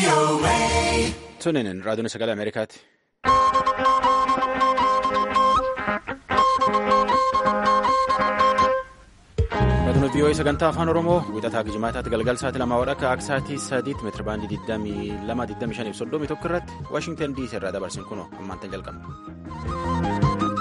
Sunin raadiyoon sagalee Ameerikaati. Raadiyoon VOA sagantaa afaan Oromoo wixataa Gijimaataatti galgal sa'aatii lamaa wadhakka akka sa'aatii sadiitti meetira baandii 22 21 tokko irratti Waashingtan DC irraa dabarsin kunoo ammaantan jalqabna.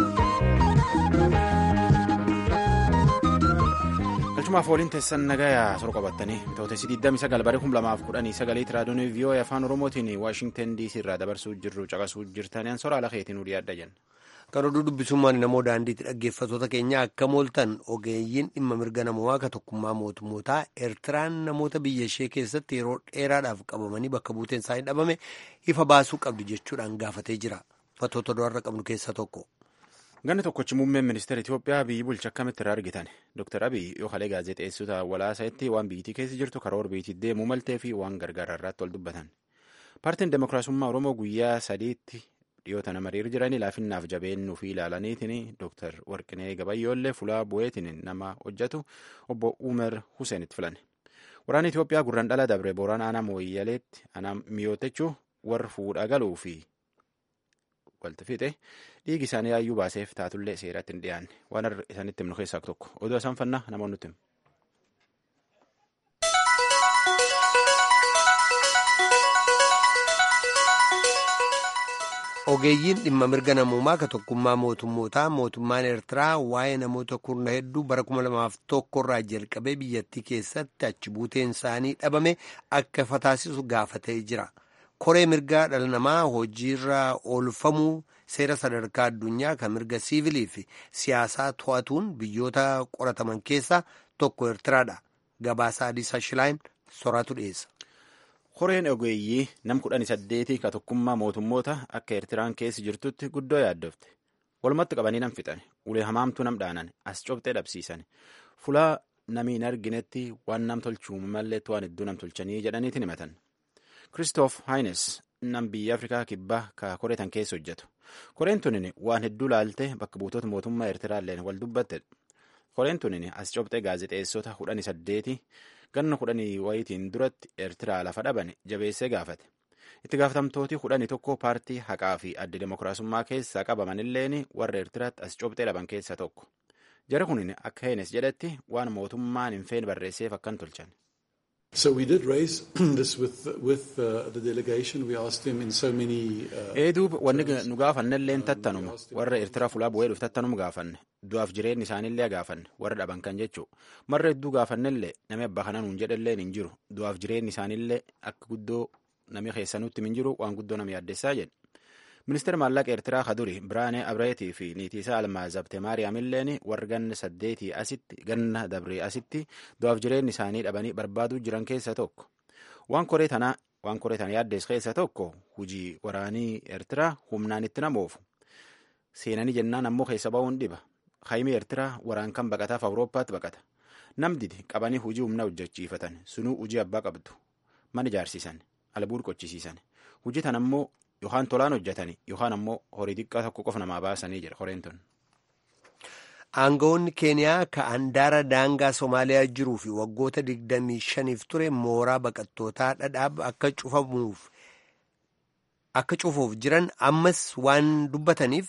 Galchumaaf waliin teessan nagayaa sor qabattanii bitootessi 29 baree 2019 raadiyoon VOA afaan Oromootiin Waashingtan DC irraa dabarsuu jirru caqasuu jirtaniin sora ala keetiin nu dhiyaadha jenna. Kan oduu dubbisummaan namoo daandiitti dhaggeeffattoota keenya akka mooltan ogeeyyiin dhimma mirga namoomaa ka tokkummaa mootummootaa Eertiraan namoota biyya ishee keessatti yeroo dheeraadhaaf qabamanii bakka buuteen isaanii dhabame ifa baasuu qabdi jechuudhaan gaafatee jira. Fattoota du'arra qabnu keessaa tokko. Ganni tokkochi muummeen ministeera Itoophiyaa biyyi bulcha akkamitti irraa argitan Dr. Abiy yoo halee gaazexeessota walaasaatti waan biyyittii keessa jirtu karoora biyyittii deemuu maltee fi waan gargaara irratti wal dubbatan. Paartiin Demokiraasummaa Oromoo guyyaa sadiitti dhiyoota nama hiriir jiranii laafinnaaf jabeennu fi ilaalaniitiin Dr. Warqinee Gabayyoollee fulaa bu'eetiin nama hojjetu obbo Umer Huseenitti filan. Waraana Itoophiyaa gurraan dhala dabre booraan aanaa mooyyaleetti aanaa mi'ootechuu warra fuudhaa galuu fi walti fixe dhiigi isaanii yaayyuu baaseef taatullee seeratti hin dhiyaanne waan isaanitti himnu keessaa tokko oduu isaan fannaa namoonni nutti himu. Ogeeyyiin dhimma mirga namoomaa ka tokkummaa mootummootaa mootummaan Eertiraa waa'ee namoota kurna hedduu bara 2001 irraa jalqabee biyyattii keessatti achi buuteen isaanii dhabame akka ifa taasisu gaafatee jira. Koree mirgaa dhala namaa hojiirra oolfamuu seera sadarkaa addunyaa kan mirga siivilii fi siyaasaa to'atuun biyyoota qorataman keessaa tokko Eertiraadha. Gabaasaa Adiisaa Shilaayin soraatu dhiyeessa. Koreen ogeeyyii nam kudhanii saddeetii ka tokkummaa mootummoota akka Eertiraan keessa jirtutti guddoo yaaddofte. Walumatti qabanii nam fixan. Ulee hamaamtuu nam dhaanan. As cobxee dhabsiisan. Fulaa namni hin arginetti waan nam tolchuu malleetti waan hedduu nam tolchanii jedhaniitiin himatan. Kiristoof Haayines nam biyya Afrikaa kibbaa ka koreetan keessa hojjetu. Koreen tunin waan hedduu laalte bakka buutota mootummaa Eertiraalleen wal dubbatte. Koreen tunin as cobxee gaazexeessota kudhanii saddeeti ganna kudhanii wayitiin duratti Eertiraa lafa dhaban jabeessee gaafate. Itti gaafatamtooti kudhanii tokko paartii haqaa fi adda demokiraasummaa keessaa qabamanilleen warra Eertiraatti as cobxee dhaban keessaa tokko. Jara kunin akka Heenes jedhetti waan mootummaan hin feene barreesseef akkan tolchan. So we did raise this with with uh, the delegation. We asked them in so many. Eeduub wanni nu gaafannellee tattanuma warra Eertiraa fulaa bu'ee dhufu tattanuma gaafanne du'aaf jireenyi isaanillee gaafanne warra dhaban kan jechuu marra hedduu gaafannellee namni abbaa kana nuun jedhallee hin jiru du'aaf jireenyi isaanillee akka guddoo namni keessanutti hin jiru waan guddoo nama yaaddessaa jedhe. Ministeera maallaqa Eertiraa kaduri Biraanee Abreetii fi niitii isaa Almaazabte Maariyaamilleen warra ganna saddeetii asitti ganna dabree asitti du'aaf jireenyi isaanii dhabanii barbaaduu jiran keessaa tokko. Waan koree tanaa waan koree tana yaaddees keessaa tokko hujii waraanii Eertiraa humnaan itti namoofu. Seenanii jennaan ammoo keessa ba'uun dhiba. Haayimii Eertiraa waraan kan baqataaf Awurooppaatti baqata. Namdidi qabanii hujii humna hojjechiifatan sunuu hujii abbaa qabdu. Mana ijaarsiisan. Albuud qochisiisan. Hujii tan ammoo yookaan tolaan hojjetanii yookaan ammoo horii xiqqaa tokko qofa namaa baasanii jedha koreen tun. Aangawoonni Keeniyaa ka handaara daangaa Somaaliyaa jiruu fi waggoota 25f ture mooraa baqattootaa dhadhaab akka cufamuuf akka cufuuf jiran ammas waan dubbataniif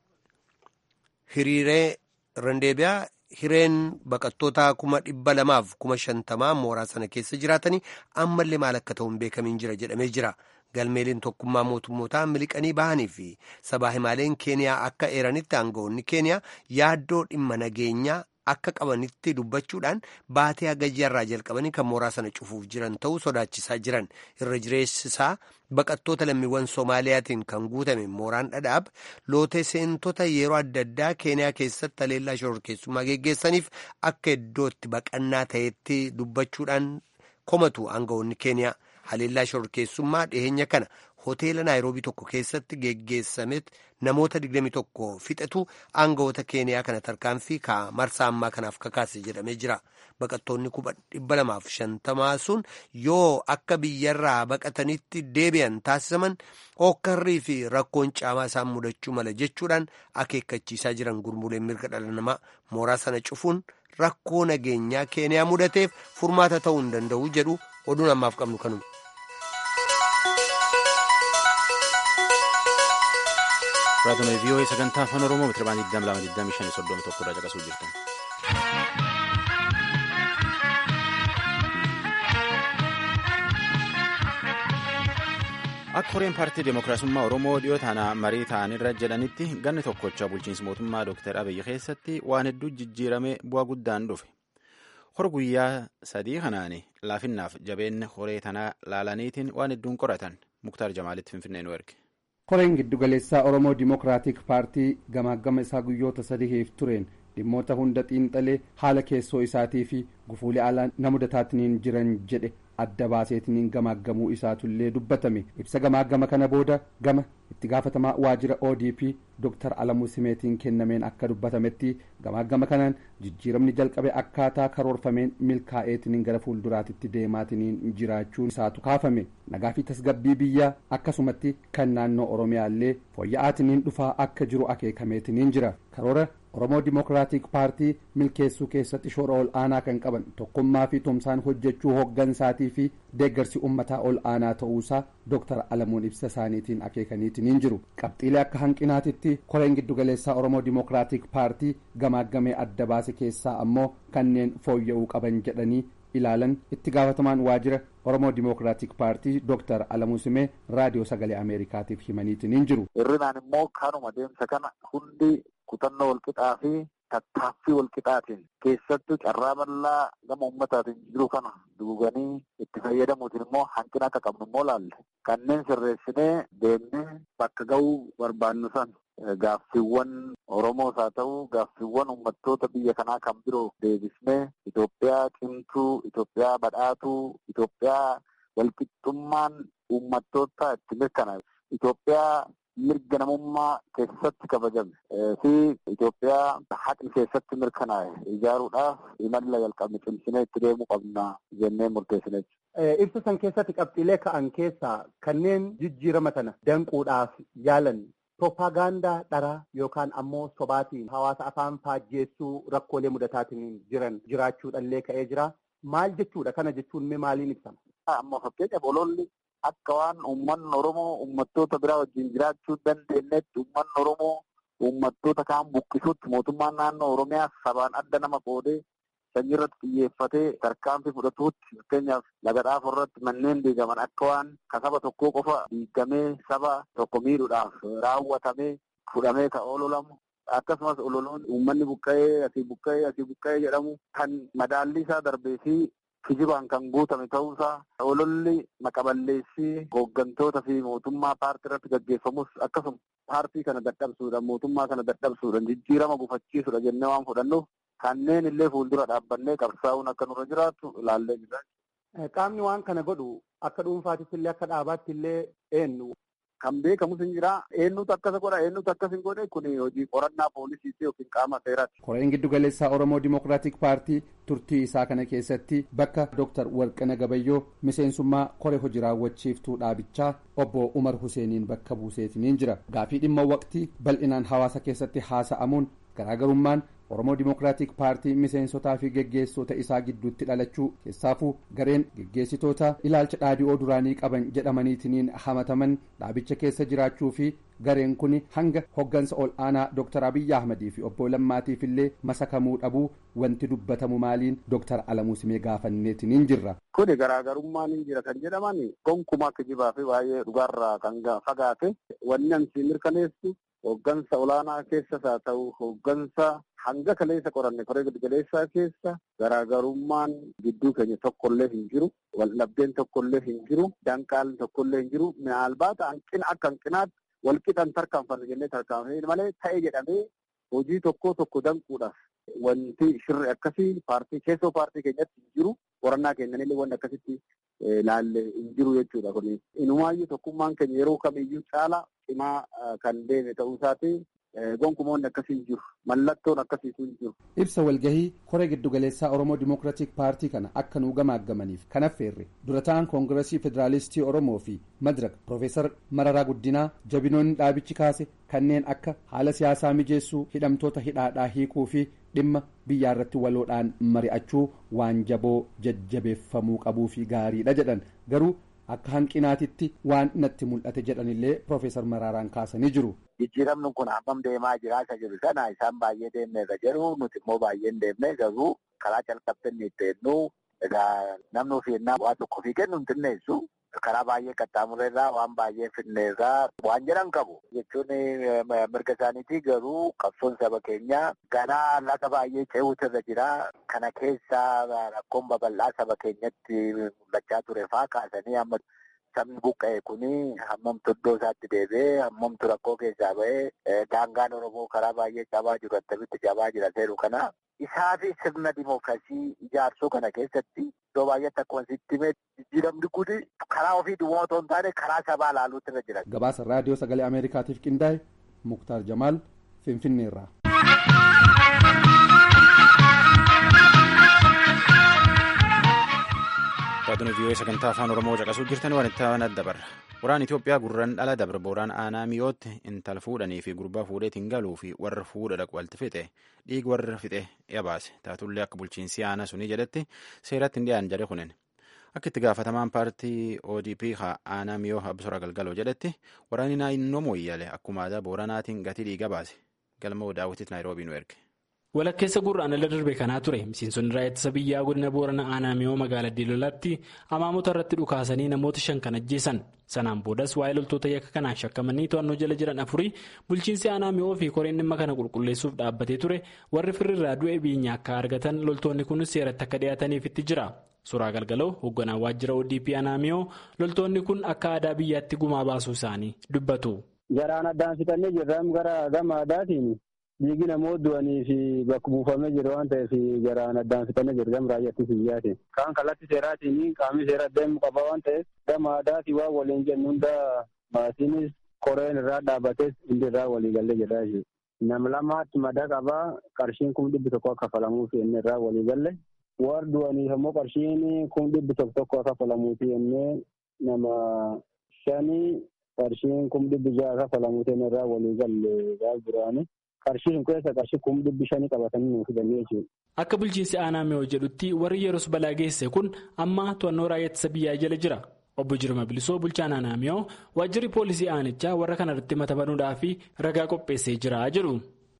hiriiree randeebiyaa hireen baqattootaa kuma dhibba lamaaf kuma shantamaa mooraa sana keessa jiraatanii ammallee maal akka ta'u hin beekamiin jira jedhamee jira. galmeeliin tokkummaa mootummootaa miliqanii bahanii fi sabaa himaaleen keeniyaa akka eeranitti aangawoonni keeniyaa yaaddoo dhimma nageenyaa akka qabanitti dubbachuudhaan baatee hagayyaarraa jalqabanii kan mooraa sana cufuuf jiran ta'uu sodaachisaa jiran irra jireessisaa baqattoota lammiiwwan soomaaliyaatiin kan guutame mooraan dhadhaab lootee seentota yeroo adda addaa keeniyaa keessatti haleellaa shororkeessummaa geggeessaniif akka iddootti baqannaa ta'etti dubbachuudhaan komatu aangawoonni keeniyaa. haleellaa shororkeessummaa dhiyeenya kana hoteela naayiroobii tokko keessatti geggeessametti namoota 21 fixatu aangawoota keeniyaa kana tarkaanfii ka marsaa ammaa kanaaf kakaase jedhamee jira baqattoonni kuma dhibba lamaaf shantamaa sun yoo akka biyyarraa baqatanitti deebi'an taasisaman hokkarrii fi rakkoon caamaa isaan mudachuu mala jechuudhaan akeekkachiisaa jiran gurmuuleen mirga dhala namaa mooraa sana cufuun rakkoo nageenyaa keeniyaa mudateef furmaata ta'uu hin danda'u jedhu oduun ammaaf qabnu kanuma. Raadiyoo VOA sagantaa afaan Oromoo meetira baandii 22 25 31 irraa caqasuu jirtan. Akka horeen paartii Dimookiraasummaa Oromoo dhiyoo taana marii ta'anirra jedhanitti ganni tokkocha bulchiinsa mootummaa Dr. Abiyyi keessatti waan hedduu jijjiiramee bu'aa guddaan dhufe. Hor guyyaa sadii kanaan laafinnaaf jabeenya horee tanaa laalaniitiin waan hedduun qoratan Muktaar Jamaalitti Finfinnee nu erge. Horeen giddugaleessaa Oromoo Dimookiraatik Paartii gamaagama isaa guyyoota sadiif tureen dhimmoota hunda xiinxalee haala keessoo isaatii fi gufuulee alaa na mudataatiin jiran jedhe adda baaseetiin gamaagamuu isaatullee dubbatame ibsa gamaagama kana booda gama itti gaafatamaa waajjira odp dr alamuu simeetiin kennameen akka dubbatametti gamaagama kanaan jijjiiramni jalqabe akkaataa karoorfameen milkaa'eetiin gara fuulduraatitti deemaatiin jiraachuun isaatu kaafame nagaa fi tasgabbii biyyaa akkasumatti kan naannoo oromiyaallee fooyya'aatiin dhufaa akka jiru akeekameetiin jira karoora oromoo dimookiraatik paartii milkeessuu keessatti shoora ol aanaa kan qaban tokkummaa fi tumsaan hojjechuu hoggansaatii fi deeggarsi ummataa ol aanaa ta'uusaa dooktar alamuun ibsa isaaniitiin akeekaniitiin jiru qabxiilee akka hanqinaatitti koreen giddugaleessaa oromoo dimookiraatik paartii gamaagamee adda baase keessaa ammoo kanneen fooyya'uu qaban jedhanii ilaalan itti gaafatamaan waajjira oromoo dimookiraatik paartii dooktar alamuu simee raadiyoo sagalee ameerikaatiif himaniitiin jiru. hirrinaan immoo kanuma deemsa kana hundi kutannoo walqixaa fi tattaaffii walqixaatiin keessattuu carraa bal'aa gama ummataatiin jiru kana duuganii itti fayyadamuutiin immoo hanqina akka qabnu immoo laalle kanneen sirreessinee deemnee bakka ga'uu barbaannu san gaaffiiwwan oromoos haa ta'u gaaffiiwwan uummattoota biyya kanaa kan biroo deebisnee Itoophiyaa cimtuu Itoophiyaa badhaatuu Itoophiyaa walqixxummaan uummattoota itti mirkanaa'e Itoophiyaa mirga namummaa keessatti kabajame fi Itoophiyaa haqni keessatti mirkanaa'e ijaaruudhaaf imalla jalqabne cimsinee itti deemuu qabna jennee murteessine. Ibsa san keessatti qabxiilee ka'an keessaa kanneen jijjiirama kana danquudhaaf yaalan Propagaandaa dharaa yookaan ammoo sobaatiin hawaasa afaan faajjeessuu rakkoolee mudataatiin jiran jiraachuudhallee ka'ee jira. Maal jechuudha? Kana jechuun mee maaliin ibsama? Amma fakkeenyaaf ololli akka waan uummanni Oromoo uummattoota biraa wajjin jiraachuu dandeenyetti uummanni Oromoo uummattoota kaan buqqisuutti mootummaan naannoo Oromiyaa sabaan adda nama qoodee sanyii irratti xiyyeeffatee tarkaanfii fudhatuutti fakkeenyaaf laga dhaafuu irratti manneen diigaman akka waan ka saba tokkoo qofa diigamee saba tokko miidhuudhaaf raawwatamee fudhamee ka ololamu akkasumas ololoon uummanni buqqa'ee asii buqqa'ee asii buqqa'ee jedhamu kan madaalli isaa darbee fi kijibaan kan guutame ta'uusaa ololli maqaballeessii hooggantoota fi mootummaa paartii irratti gaggeeffamus akkasuma paartii kana dadhabsuudhaan mootummaa kana dadhabsuudhaan jijjiirama gufachiisuudha jennee waan fudhannuuf kanneen illee fuuldura dhaabbannee qabsaa'uun akka nurra jiraatu ilaallee jira. Qaamni waan kana godhu akka dhuunfaattis illee akka dhaabaatti illee eenyu. Kan beekamus hin jira. Eenyutu akkas godha eenyutu akkas hin godhe kun hojii qorannaa poolisiiti yookiin qaama seeraati. Koreen giddugaleessaa Oromoo Dimookiraatik Paartii turtii isaa kana keessatti bakka Dooktar Warqina Gabayyoo miseensummaa koree hojii raawwachiiftuu dhaabichaa obbo Umar Huseeniin bakka buuseetiniin jira. Gaafii dhimma waqtii bal'inaan hawaasa keessatti haasa'amuun garaagarummaan oromoo dimookiraatik paartii miseensotaa fi geggeessota isaa gidduutti dhalachuu keessaafuu gareen geggeessitoota ilaalcha dhaadhi'oo duraanii qaban jedhamaniitiniin hamataman dhaabicha keessa jiraachuu fi gareen kun hanga hoggansa ol aanaa dooktar abiyyi ahmadii fi obbo lammaatiif illee masakamuu dhabuu wanti dubbatamu maaliin dooktar alamuu simee gaafanneetiniin jirra. Kuni garaagarummaan hin jira kan jedhaman gonkumaa kijibaa fi baay'ee dhugaarraa kan fagaate wanni ansi mirkaneessu hoggansa olaanaa keessas haa ta'u hoggansa hanga kaleessa qoranne koree giddugaleessaa keessa garaagarummaan gidduu keenya tokkollee hin jiru waldhabdeen tokkollee hin jiru danqaan tokkollee hin jiru maalbaata hanqina akka hanqinaatti walqixan tarkaanfanne jennee tarkaanfanne malee ta'e jedhamee hojii tokko tokko danquudhaaf wanti shirri akkasii paartii keessoo paartii keenyatti hin jiru qorannaa keenyanillee wanti akkasitti laalle hin jiru jechuudha kun inumaayyuu tokkummaan keenya yeroo kamiyyuu caala cimaa kan deeme ta'uu isaati gonkumoonni akkasii hin jiru mallattoon akkasiitu hin jiru. ibsa walgahii koree giddugaleessaa oromoo dimookiraatik paartii kana akka nuu gamaagamaniif kan affeerre dura ta'an koongiresii federaalistii oromoo fi madirak piroofeesar mararaa guddinaa jabinoonni dhaabichi kaase kanneen akka haala siyaasaa mijeessuu hidhamtoota hidhaadhaa hiikuu fi dhimma biyyaa irratti waloodhaan mari'achuu waan jaboo jajjabeeffamuu qabuu fi gaariidha jedhan garuu akka hanqinaatitti waan natti mul'ate jedhanillee piroofeesar maraaraan kaasanii jiru. jijjiiramni kun hammam deemaa jira isa jiru sana isaan baay'ee deemne irra jiru nuti immoo baay'ee hin deemne garuu karaa calqabte inni itti hennu egaa namni ofii ennaa waa tokko fi kennu hin xinneessu karaa baay'ee qaxxaamurreerraa waan baay'ee finneerraa waan jedhan qabu jechuun mirga isaaniitii garuu qabsoon saba keenyaa ganaa laga baay'ee ce'uutu irra jira kana keessa rakkoon babal'aa saba keenyatti mul'achaa ture faa kaasanii amma sabni buqqa'e kuni hammamtu iddoo isaatti deebi'ee hammamtu rakkoo keessaa ba'ee daangaan oromoo karaa baay'ee cabaa jiru attamitti cabaa jira seeru kana isaa fi sirna dimookiraasii ijaarsuu kana keessatti iddoo baay'eetti akkuma sitti himee jijjiiramni kun karaa ofii duwwaa otoo hin taane karaa sabaa ilaaluutti irra jira. Gabaasa raadiyoo sagalee Ameerikaatiif qindaa'e Muktaar Jamaal Finfinneerraa. Raadiyoon vii'oo sagantaa afaan Oromoo caqasuu jirtan waan itti aanaa dabarra. Waraan Itoophiyaa gurran dhala dabre booraan aanaa mi'ootti intala fuudhanii fi gurbaa fuudheetiin galuu fi warra fuudha dhaqu walitti fixe dhiig warra fixe yabaase taatullee akka bulchiinsi aanaa sunii jedhetti seeratti hin dhiyaan jedhe kunin. Akka itti gaafatamaan paartii ODP aanaa mi'oo Absora Galgaloo jedhetti waraanni naannoo mooyyale akkuma aadaa booranaatiin gatii dhiiga baase. Galma daawwitiif Naayiroobii nu erge. walakkeessa gurraan ala darbe kanaa ture miseensonni raayyaa ittisa biyyaa godina boorana aanaa mi'oo magaalaa diilolaatti amaamota irratti dhukaasanii namoota shan kan ajjeesan sanaan boodas waa'ee loltoota yakka kanaan shakkamanii to'annoo jala jiran afurii bulchiinsi aanaa mi'oo fi koreen dhimma kana qulqulleessuuf dhaabbatee ture warri firriirraa du'e biyya akka argatan loltoonni kunis seeratti akka dhiyaataniif itti jira suuraa galgaloo hoogganaa waajjira odp aanaa mi'oo loltoonni kun akka aadaa biyyaatti gumaa baasuu isaanii dubbatu. Garaan addaan fixannee jirran gara gama aadaatiin. Dhiigi namoota du'anii fi bakka buufamee jiru waan ta'eef garaan addaan fixannee jiru gama raayyaa biyyaati. Kaan kallattii seeraatiin qaamni seeraa deemu qaba waan ta'eef gama aadaatii waan waliin jennu hunda maasiinis koreen irraa dhaabbates hundi irraa walii galee jira jechuudha. Nama lamaatti madaa qabaa qarshiin kun dhibbi tokko akka kafalamuufi inni irraa walii galle. Warra du'aniif ammoo qarshiin kun dhibbi tokko tokko akka kafalamuufi inni nama shanii qarshiin kun dhibbi ja'a kafalamuufi inni irraa walii galle gaaf duraanii. Qarshiin keessa qarshii kuma dhibbi shanii qabatanii nuuf fidanii jechuudha. Akka bulchiinsi aanaa mi'oo jedhutti warri yeroo balaa geesse kun amma to'annoo raayyaa ittisa biyyaa jala jira. Obbo Jirma Bilisoo bulchaan aanaa mi'oo waajjirri poolisii aanichaa warra kanarratti mata banuudhaa fi ragaa qopheessee jira jedhu.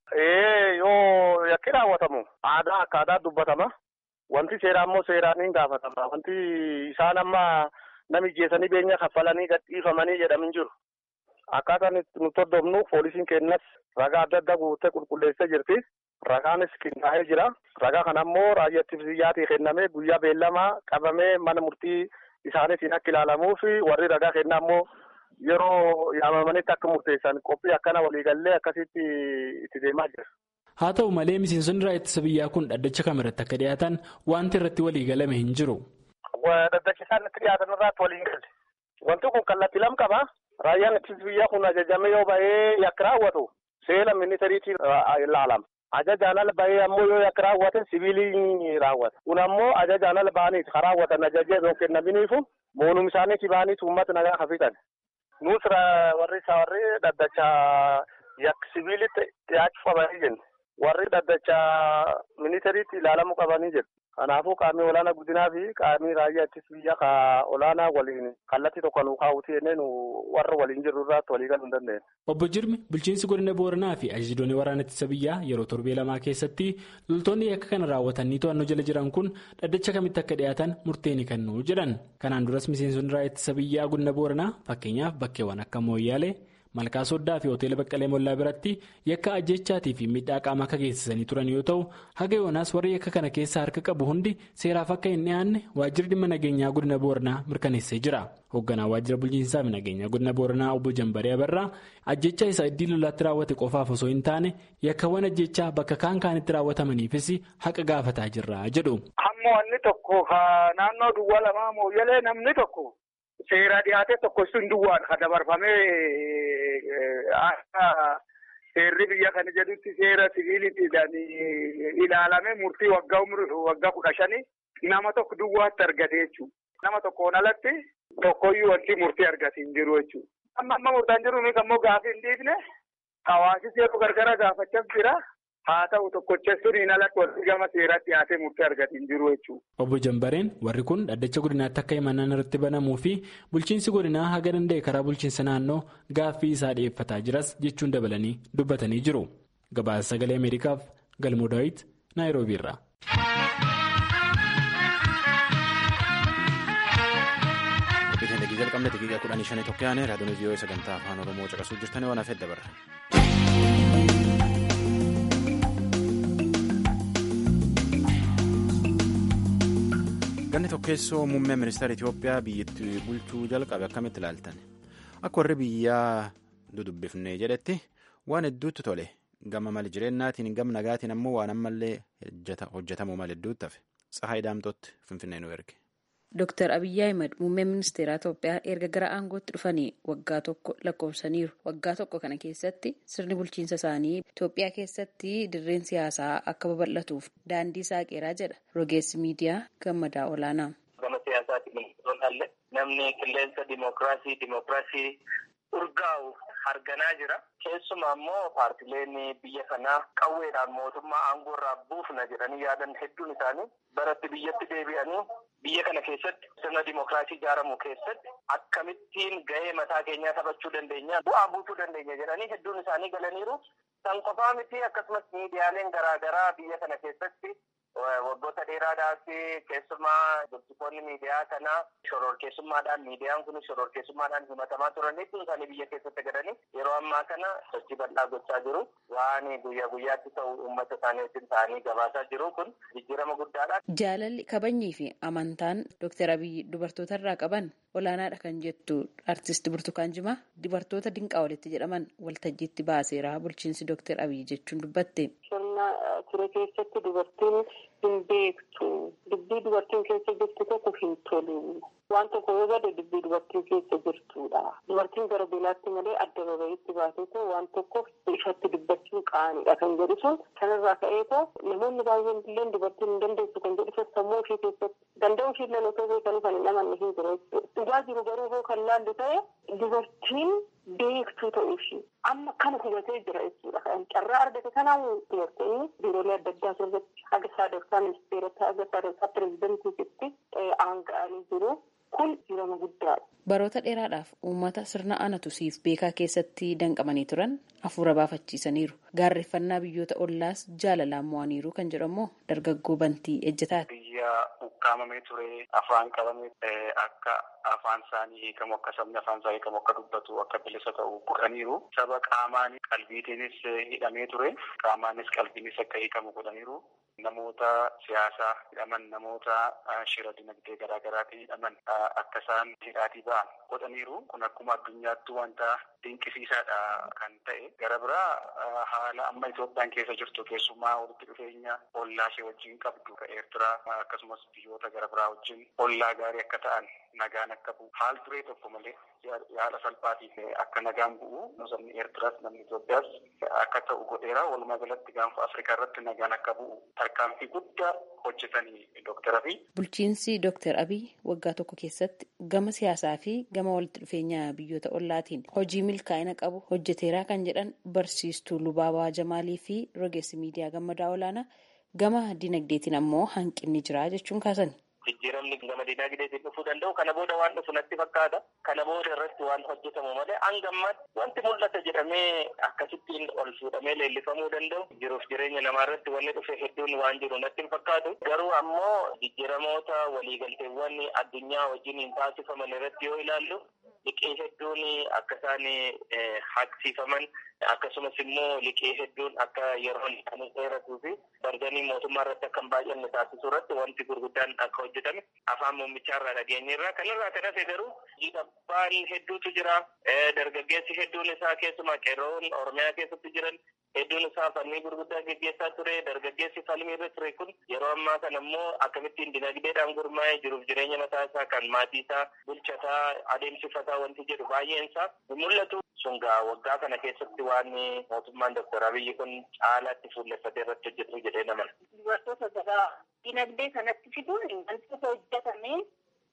Yoo yakki raawwatamu aadaa akka aadaa dubbatama. Wanti seeraa immoo seeraan hin gaafatama. Wanti isaan amma nama ijjeessanii beenya kaffalanii gadhiifamanii jedhamu hin jiru. Akkaataan nuti hordofnu poolisiin kennas ragaa adda addaa guuttee qulqulleessee jirti. Ragaanis qindaa'ee jira. Ragaa kana immoo raayyaa ittisa biyyaatii kennamee guyyaa beellamaa qabamee mana murtii isaaniitiin akka ilaalamuu fi warri ragaa kennaa immoo yeroo yaamamanitti akka murteessan qophii akkana waliigallee akkasitti itti deemaa jira. Haa ta'u malee miseensonni raayyaa ittisa biyyaa kun dhaddacha kamirratti akka dhiyaatan wanti irratti waliigalame hin jiru. Dhaddacha isaan itti dhiyaatan irratti waliin galle. Wanti kun kallattii lama qaba. Raayyaan ittisa biyyaa kun ajajamee yoo bahee yakka raawwatu seera ministeeriitiin ilaalama. Ajajaan ala bahee ammoo yoo yakka raawwate sibiilii raawwata. Kun ammoo ajajaan ala bahaniiti kan raawwatan ajajee yoo kennaminiifu moonum isaaniitii bahaniitu uummata nagaa hafitan. Nus warri isaa warri dhaddacha yakka sibiilitti dhiyaachuu qabanii jenna. Warri dhaddacha ministeeriitti ilaalamuu qabanii jedhu. Kanaafuu qaamni olaanaa guddinaa fi qaamni raayyaa ittisa biyyaa ka olaanaa waliin kallattii tokko nu kaawwatu jennee nu warra waliin jirru irratti walii galuu hin dandeenye. Obbo Jirmi bulchiinsi godina Booranaa fi ajajoonni waraana ittisa biyyaa yeroo torbee lamaa keessatti loltoonni yakka kana raawwatanii to'annoo jala jiran kun dhaddacha kamitti akka dhiyaatan murtee ni kennu jedhan. Kanaan duras miseensonni raayyaa ittisa biyyaa godina Booranaa fakkeenyaaf bakkeewwan akka Mooyyaalee. malkaa soddaa fi hoteela baqqalee mollaa biratti yakka ajjechaatii fi miidhaa qaamaa akka geessisanii turan yoo ta'u haga yoonaas warri yakka kana keessa harka qabu hundi seeraaf akka hin dhiyaanne waajjirri dhimma nageenyaa godina booranaa mirkaneessee jira hoogganaa waajjira bulchiinsaa fi nageenyaa godina booranaa obbo jambaree abarraa ajjechaa isaa iddii lolaatti raawwate qofaaf osoo hin taane yakkawwan ajjechaa bakka kaan kaanitti raawwatamaniifis haqa gaafataa jirra jedhu. hamma wanni tokko naannoo duwwaa lamaa mooyyalee namni tokko. Seera dhiyaate tokko sun duwwaan kan dabarfamee seerri biyya kana jedhutti seera siviiliidhaan ilaalame murtii waggaa waggaa kudha shanii nama tokko duwwaatti argate jechuudha. Nama tokkoon alatti tokkoyyuu wanti murtii argate hin jiru jechuudha. Amma amma murtaan jiru nuti ammoo gaafii hin dhiifne hawaasi yeroo gargara gaafachaa jira. haa ta'u tokkochessuun alatti wanti gama seeraatti dhiyaatee murtee argate hin jiru jechuudha. Obbo Jambareen warri kun dhaddacha godinaatti akka himannaan irratti banamuu fi bulchiinsi godinaa haga danda'e karaa bulchiinsa naannoo gaaffii isaa dhiyeeffataa jiras jechuun dabalanii dubbatanii jiru. Gabaasa sagalee Ameerikaaf Galmoo Daawit Naayiroobii irraa. Biyya jalqabne daqiiqaa kudhanii shanii tokko yaane raadiyoon vii'oo sagantaa afaan oromoo caqasuu jirtan waan hafeef dabarra. ganni tokkeessoo muummee ministeera Itoophiyaa biyyattii bulchuu jalqabe akkamitti ilaaltan akka warri biyyaa dudubbifne jedhetti waan hedduutti tole gama mal jireennaatiin gama nagaatiin ammoo waan ammallee hojjetamuu mal hedduutti hafe tsahaay daamtootti finfinnee nu erge. Dooktar Abiyyi Ahimad muummee ministeera Itoophiyaa erga gara aangootti dhufanii waggaa tokko lakkoofsaniiru. Waggaa tokko kana keessatti sirni bulchiinsa isaanii Itoophiyaa keessatti dirreen siyaasaa akka babal'atuuf daandii saaqeeraa jedha rogeessi miidiyaa gammadaa olaanaa. Gama siyaasaatiin namni qilleensa dimookiraasii dimookiraasii urgaa'u harganaa jira. Keessumaa immoo paartileen biyya kanaa qawweedhaan mootummaa aangoo irraa buufna jedhanii yaadan hedduun isaanii baratti biyyatti deebi'anii biyya kana keessatti sirna dimookiraasii ijaaramu keessatti akkamittiin gahee mataa keenyaa taphachuu dandeenya bu'aa buusuu dandeenya jedhanii hedduun isaanii galaniiru. San qofaa miti akkasumas miidiyaaleen garaagaraa biyya kana keessatti waggoota dheeraadhaaf keessumaa dubbitoonni miidiyaa kanaa shororkeessummaadhaan miidiyaan kun shororkeessummaadhaan himatamaa turan hedduun isaanii biyya keessatti galanii yeroo ammaa kana sochii bal'aa gochaa jiru waan guyyaa guyyaatti ta'u uummata isaanii wajjin ta'anii gabaasaa jiru kun jijjiirama guddaadha. Jaalalli kabajnii fi amantaan Dooktar Abiyyi dubartoota irraa qaban olaanaadha kan jettu artist Burtukaan Jimaa dubartoota dinqaa walitti jedhaman waltajjiitti baaseera bulchiinsi Dooktar Abiyyi jechuun dubbatte. ture keessatti dubartiin hin beektu dubbii dubartiin keessa jirtu tokko hin tolu waan tokko yoo bade dubbii dubartiin keessa jirtudha dubartiin gara beelaatti malee adda baba'itti baatee waan tokko ifatti dubbachuun qaaniidha kan jedhu sun kanarraa ka'eetoo namoonni baay'een illee dubartiin hin dandeessu kan jedhu sammuu ishee keessatti danda'u ishee illee otoo beekanii kan hin amanne hin jiru dhugaa jiru garuu hoo kan laallu ta'e dubartiin beektuu ta'uu ishee amma kana hubatee jira jechuudha. Kan carraa argate kanaan dubartoonni biiroolee adda addaa keessatti haga sadarkaa ministeerota haga sadarkaa pireezidentiitti aanga'anii jiru. Kun jirama guddaadha. Baroota dheeraadhaaf uummata sirna anatu siif beekaa keessatti danqamanii turan hafuura baafachiisaniiru. Gaarreeffannaa biyyoota ollaas jaalalaan mo'aniiru kan jedhamu dargaggoo bantii ejjetaati. Biyya ukkaamamee ture afaan qabame akka afaan isaanii hiikamu akka sabni afaan isaa hiikamu akka dubbatu akka bilisa ta'u godhaniiru. Saba qaamaan qalbiitiinis hidhamee ture qaamaanis qalbiinis akka hiikamu godhaniiru. Namoota siyaasaa hidhaman namoota shira dinagdee garaagaraatiin hidhaman akka isaan hidhaatii ba'an godhaniiru. Kun akkuma addunyaatti wanta dinqisiisaadha kan ta'e. Gara biraa haala amma Itoophiyaan keessa jirtu keessumaa walitti dhufeenya ollaa ishee wajjin qabdu ka Eertiraa akkasumas biyyoota gara biraa wajjin ollaa gaarii akka ta'an nagaan akka bu'u haal duree tokko malee yaala salphaatiin akka nagaan bu'u sabni Eertiraas namni Itoophiyaas akka ta'u godheera. Walumaa galatti gaanfa Afrikaa irratti nagaan akka bu'u tarkaanfii guddaa hojjetanii Dooktar Abiy. Bulchiinsi Dooktar Abiy waggaa tokko keessatti gama siyaasaa fi gama walitti dhufeenya biyyoota ollaatiin hojii milkaa'ina qabu hojjeteeraa kan jedhan barsiistuu Lubaabaa Jamaalii fi rogeessi miidiyaa gammadaa olaanaa gama dinagdeetiin ammoo hanqinni jira jechuun kaasan. Jijjiiramni gama dinagdeetiin dhufuu danda'u kana booda waan dhufu natti fakkaata. Kana booda irratti waan hojjetamu malee hangammaatti wanti mul'ata jedhamee akkasittiin ol fuudhamee leellifamuu danda'u. Jiruuf jireenya namaa irratti wanni dhufe hedduun waan jiru natti hin fakkaatu. Garuu ammoo jijjiiramoota waliigalteewwan addunyaa wajjin taasifaman irratti yoo ilaallu liqii hedduun akka isaan haqsiifaman akkasumas immoo liqii hedduun akka yeroon kan dheeratuu fi barganii mootummaa irratti akka hin baay'anne taasisuu irratti wanti gurguddaan akka hojjetame afaan muummichaa irraa dhageenyirra kanarraa kan hafe garuu dhiibbaan hedduutu jira dargaggeessi hedduun isaa keessumaa qeerroon oromiyaa keessatti jiran hedduun isaa falmii gurguddaa geggeessaa ture dargaggeessi falmii irra ture kun yeroo ammaa kana immoo akkamittiin dinagdeedhaan gurmaa'ee jiruuf jireenya mataa isaa kan maatii isaa bulchataa adeemsifataa wanti jedhu baay'een isaa mul'atu sungaa waggaa kana keessatti waan mootummaan doktor abiyyi kun caalaatti fuulleffatee irratti hojjetu jedhee naman. Dubartoota gabaa dinagdee kanatti fiduun wantoota hojjetamee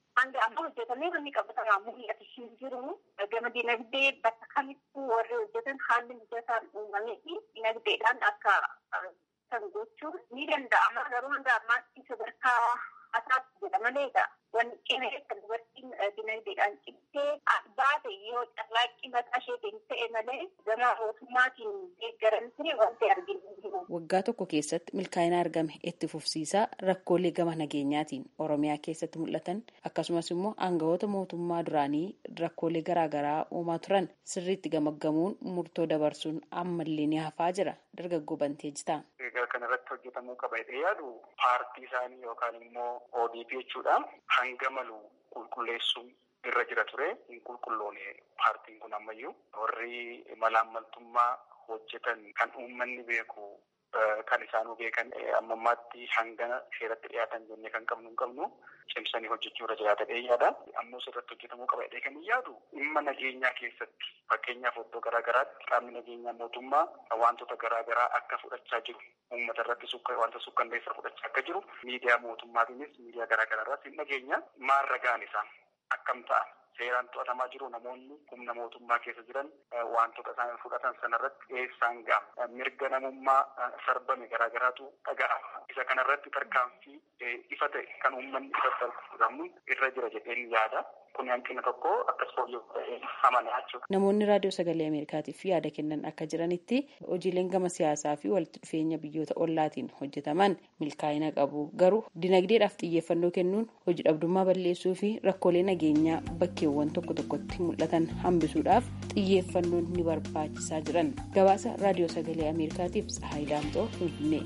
hanga amma hojjetamee wanni qabatamaa mul'atu hin jiru. Gama dinagdee bakka kamittuu warri hojjetan haalli mijataan uumamee fi dinagdeedhaan akka kan gochuun ni danda'ama. Garuu hanga ammaatti sadarkaa asaatti jedha maleedha. Wanni cimee kan dubartiin dinagdeedhaan cimtee baate yoo carraaqqii mataa isheetiin ta'e malee gama mootummaatiin deeggaramtee wanti arginu jiru. Waggaa tokko keessatti milkaa'ina argame itti fufsiisaa rakkoolee gama nageenyaatiin Oromiyaa keessatti mul'atan akkasumas immoo aangawoota mootummaa duraanii rakkoolee garaagaraa uumaa turan sirriitti gamaggamuun murtoo dabarsuun ammallee ni hafaa jira. Dargaggoo Banteejitaa. Egaa kana irratti hojjetamuu qaba jedhee yaadu paartii isaanii yookaan immoo ODP jechuudha. Hanga malu qulqulleessuun irra jira ture hin qulqulloone paartiin kun ammayyuu warri malaammaltummaa hojjetan kan uummanni beeku kan isaanuu beekan amma ammaatti hanga seeratti dhiyaatan jennee kan qabnu hin qabnu cimsanii hojjechuu irra jiraata jedhee yaada. Ammoo sirratti hojjetamuu qaba jedhee kan yaadu dhimma nageenyaa keessatti fakkeenyaaf iddoo garaagaraatti qaamni nageenyaa mootummaa wantoota garaagaraa akka fudhachaa jiru uummata irratti wanta sukkanneessaa fudhachaa akka jiru miidiyaa mootummaatiinis miidiyaa garaagaraa irratti hin nageenya maal ragaan isaa akkam ta'a. seeraan to'atamaa jiru namoonni humna mootummaa keessa jiran wantoota isaan fudhatan sanarratti eessaan ga'a mirga namummaa sarbame garaagaraatu dhaga'ama isa kanarratti tarkaanfii ifa ta'e kan uummanni irratti argamu irra jira jedheen yaada kun hanqina tokko akkas fooyya'u ta'ee amanaa jechuudha. Namoonni raadiyoo sagalee Ameerikaatiif yaada kennan akka jiranitti hojiileen gama siyaasaa fi walitti dhufeenya biyyoota ollaatiin hojjetaman milkaa'ina qabu garuu dinagdeedhaaf xiyyeeffannoo kennuun hojii dhabdummaa balleessuu fi rakkoolee nageenyaa bakkeewwan tokko tokkotti mul'atan hambisuudhaaf xiyyeeffannoon ni barbaachisaa jiran gabaasa raadiyoo sagalee Ameerikaatiif Tsahaay Daamxoo Finfinnee.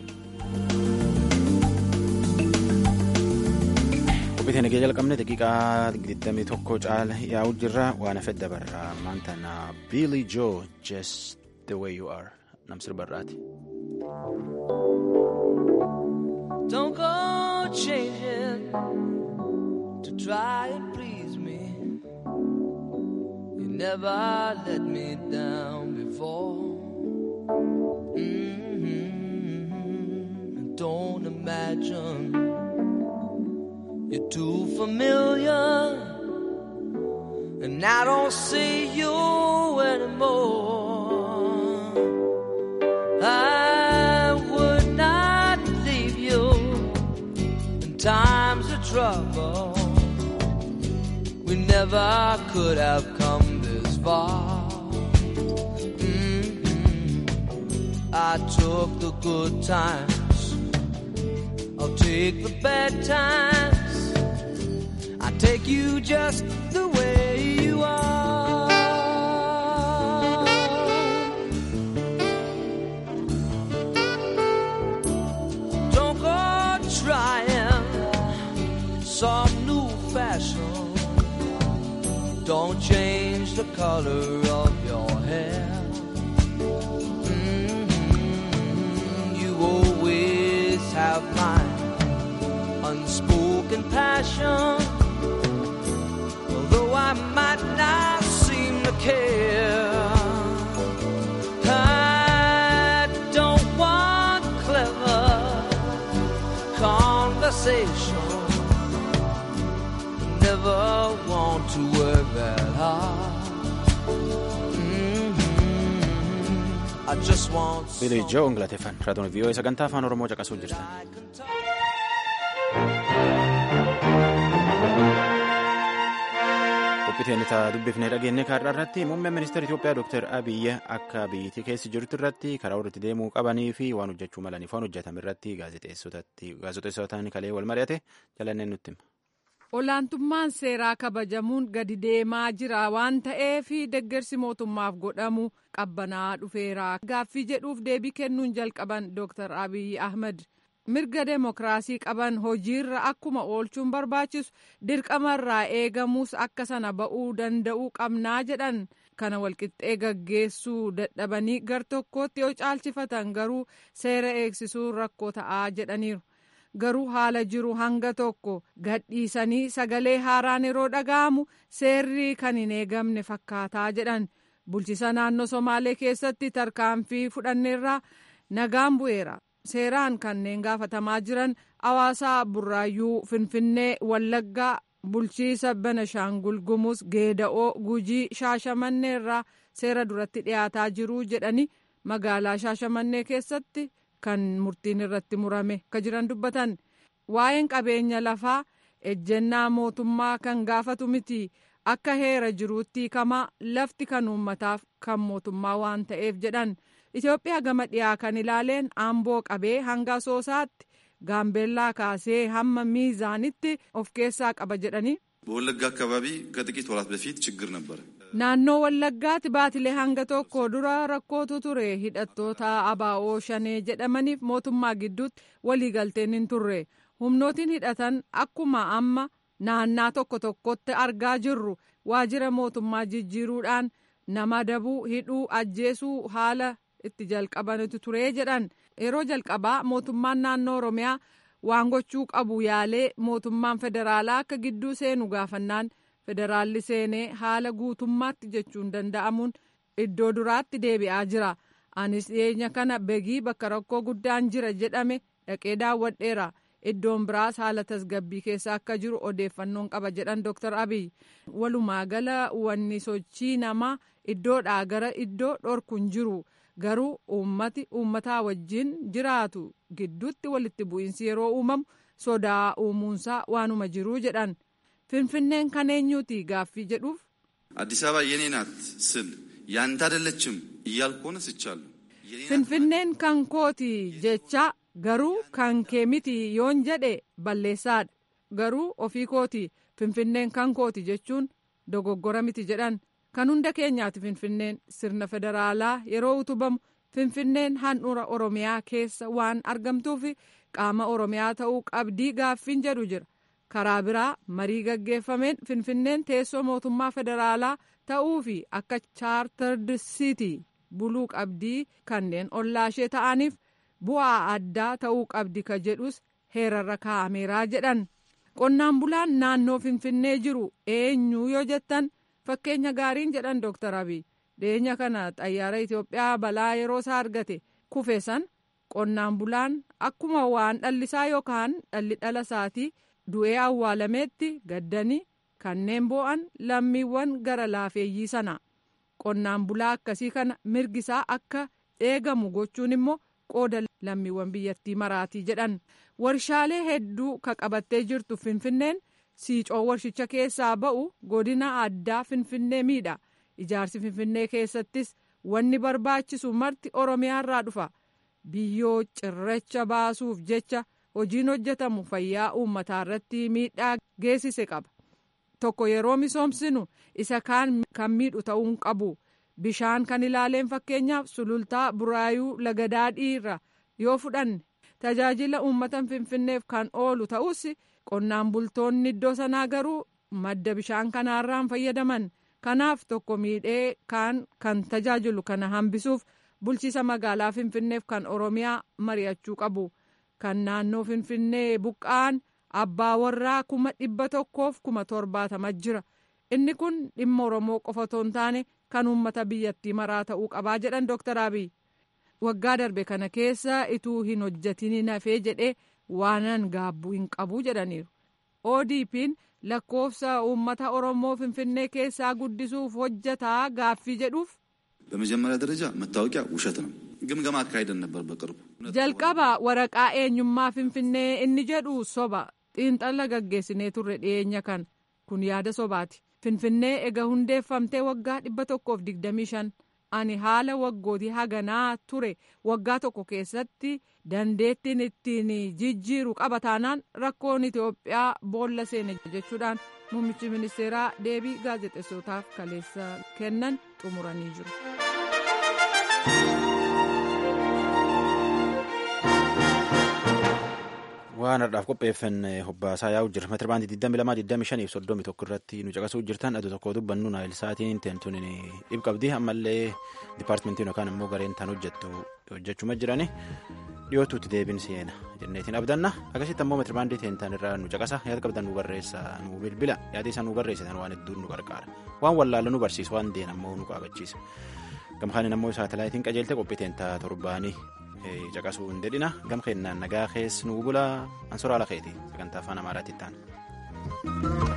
Qophii nagee jalqabne daqiiqaa 21 caala yaa'u jirra waan hafe dabarra maanta na Billy Joe just the way you are nam sirbarraati. Don't go changing to try and please me. You never let me down before. Mm-hmm. Don't imagine you're too familiar, and I don't see you anymore. I would not leave you in times of trouble. We never could have come this far. Mm-hmm. I took the good times, I'll take the bad times. I take you just the way you are. Don't go trying some new fashion. Don't change the color of your hair. Mm-hmm. You always have my unspoken passion. Although I might not seem to care. I don't want clever conversation. Never want to work that hard. Mm-hmm. I just want Billy Joe ngalateeffan raadiyoon vii'oo sagantaa afaan oromoo caqasuu jirtan. Qophiiteen isaa dubbifnee dhageenye kaarraa irratti muummeen ministeera Itoophiyaa Dr. Abiyyi akka biyyattii keessa jirtu irratti karaa irratti deemuu qabanii fi waan hojjechuu malaniif waan hojjetame irratti gaazexeessotaan kalee wal mari'ate jalanneen nutti hima. Olaantummaan seeraa kabajamuun gadi deemaa jira waan ta'eef deeggarsi mootummaaf godhamu qabbanaa dhufeera. Gaaffii jedhuuf deebii kennuun jalqaban Dr. Abiyyi Ahmad. mirga demokraasii qaban hojiirra akkuma oolchuun barbaachisu dirqamarraa eegamuus akka sana ba'uu danda'uu qabnaa jedhan kana walqixxee gaggeessuu dadhabanii gar tokkootti yoo caalchifatan garuu seera eegsisuu rakkoo ta'aa jedhaniiru garuu haala jiru hanga tokko gadhiisanii sagalee haaraan yeroo dhaga'amu seerri kan hin eegamne fakkaataa jedhan bulchisa naannoo somaalee keessatti tarkaanfii fudhanneerraa nagaan bu'eera. seeraan kanneen gaafatamaa jiran hawaasaa burraayyuu finfinnee wallaggaa bulchiisa Benashaangul Gumuz Geeda'oo Gujii Shaashamannee irraa seera duratti dhiyaataa jiru jedhanii magaalaa Shaashamannee keessatti kan murtiin irratti murame ka jiran dubbatan waa'een qabeenya lafaa ejjennaa mootummaa kan gaafatu miti akka heera jiruutti kamaa lafti kan uummataaf kan mootummaa waan ta'eef jedhan Itoophiyaa gama dhiyaa kan ilaaleen aamboo qabee hanga asoosaatti gaambeellaa kaasee hamma miizaanitti of keessaa qaba jedhanii. በወለጋ አካባቢ ከጥቂት ወራት በፊት ችግር ነበር። naannoo wallaggaatti baatilee hanga tokko dura rakkootu ture hidhattoota abaa'oo shanee jedhamaniif mootummaa gidduutti waliigalteen hin turre humnootiin hidhatan akkuma amma naannaa tokko tokkotti argaa jirru waajjira mootummaa jijjiiruudhaan nama dabuu hidhuu ajjeesuu haala itti jalqabanitu ture jedhan yeroo jalqabaa mootummaan naannoo oromiyaa waan gochuu qabu yaalee mootummaan federaalaa akka gidduu seenu gaafannaan federaalli seenee haala guutummaatti jechuun danda'amuun iddoo duraatti deebi'aa jira anis dhiyeenya kana begii bakka rakkoo guddaan jira jedhame dhaqee daawwadheera iddoon biraas haala tasgabbii keessa akka jiru odeeffannoon qaba jedhan dr abiy walumaa gala wanni sochii namaa iddoodhaa gara iddoo dhorkuun jiru garuu uummati uummataa wajjin jiraatu gidduutti walitti bu'iinsi yeroo uumamu sodaa uumuunsaa waanuma jiruu jedhan finfinneen kan eenyuuti gaaffii jedhuuf. አዲስ አበባ የኔ ናት ስል ያንተ አይደለችም እያልኩ ሆነ ስቻለሁ። finfinneen kan kooti jecha garuu kan kee miti yoon jedhe balleessaadha garuu ofii kooti finfinneen kan kooti jechuun dogoggora miti jedhan kan hunda keenyaati finfinneen sirna federaalaa yeroo utubamu finfinneen handhuura oromiyaa keessa waan argamtuuf qaama oromiyaa ta'uu qabdii gaaffiin jedhu jira karaa biraa marii gaggeeffameen finfinneen teessoo mootummaa federaalaa ta'uu fi akka chaartard siitii buluu qabdii kanneen ollaashee ta'aniif bu'aa addaa ta'uu qabdi ka jedhus heerarra kaa'ameeraa jedhan qonnaan bulaan naannoo finfinnee jiru eenyu yoo jettan fakkeenya gaariin jedhan dooktar abiy dhiyeenya kana xayyaara itiyoophiyaa balaa yeroo isaa argate kufe san qonnaan bulaan akkuma waan dhallisaa yookaan dhalli dhala isaatii du'ee awwaalameetti gaddanii kanneen boo'an lammiiwwan gara laafeeyyii sana qonnaan bulaa akkasii kana mirgisaa akka eegamu gochuun immoo qooda lammiiwwan biyyattii maraatii jedhan warshaalee hedduu ka qabattee jirtu finfinneen siicoo warshicha keessaa ba'u godina addaa finfinnee miidha ijaarsi finfinnee keessattis wanni barbaachisu marti oromiyaarraa dhufa biyyoo cirracha baasuuf jecha hojiin hojjetamu fayyaa uummataa irratti miidhaa geessise qaba tokko yeroo misoomsinu isa kaan kan miidhu ta'uu qabu bishaan kan ilaaleen fakkeenyaaf sulultaa buraayuu lagadaadhii irra yoo fudhanne tajaajila uummata finfinneef kan oolu ta'us qonnaan bultoonni iddoo sanaa garuu madda bishaan kanaarraan fayyadaman kanaaf tokko miidhee kaan kan tajaajilu kana hambisuuf bulchiisa magaalaa finfinneef kan oromiyaa mari'achuu qabu kan naannoo finfinnee buqqa'an abbaa warraa kuma dhibba tokkoof kuma torbaatama jira inni kun dhimma oromoo qofa otoo hin taane kan uummata biyyattii maraa ta'uu qabaa jedhan dooktar abiy waggaa darbe kana keessa ituu hin hojjetin hafee jedhee waanan gaabbuu hin qabu jedhaniiru odp'n lakkoofsa uummata oromoo finfinnee keessaa guddisuuf hojjetaa gaaffii jedhuuf በመጀመሪያ ደረጃ መታወቂያ ውሸት ነው። ግምገማ አካሄደን ነበር በቅርቡ jalqaba waraqaa eenyummaa finfinnee inni jedhu soba xiinxala gaggeessinee turre dhiyeenya kan kun yaada sobaati finfinnee ega hundeeffamtee waggaa dhibba tokkoof digdamii shan ani haala waggootii haganaa ture waggaa tokko keessatti dandeettiin ittiin jijjiiru qaba taanaan rakkoon itiyoophiyaa boolla seene jechuudhaan muummichi ministeeraa deebii gaazexeessotaaf kaleessa kennan xumuranii jiru. waan har'aaf qopheeffanne hobbaasaa yaa'u jira meetira baandii 22 25 fi 31 irratti nu caqasuu jirtan aduu tokko dubbannu naayilsaatiin teentuun dhib qabdi ammallee dipaartimentiin yookaan immoo gareen tan hojjettu hojjechuma jirani dhiyootuutti deebiin seena jenneetiin abdanna akkasitti ammoo meetira baandii teentan irraa nu caqasa yaada qabdan nu barreessa nu bilbila yaada isaa nu barreessitan waan hedduun nu gargaara waan wallaala nu barsiisa waan deen ammoo nu qaabachiisa gamkaanin ammoo saatalaayitiin qajeelte qophii teentaa torbaanii caqasuu hin dedhina gam kennaan nagaa keessa nu bula ansoraa lakeeti sagantaa afaan amaaraatti ta'an.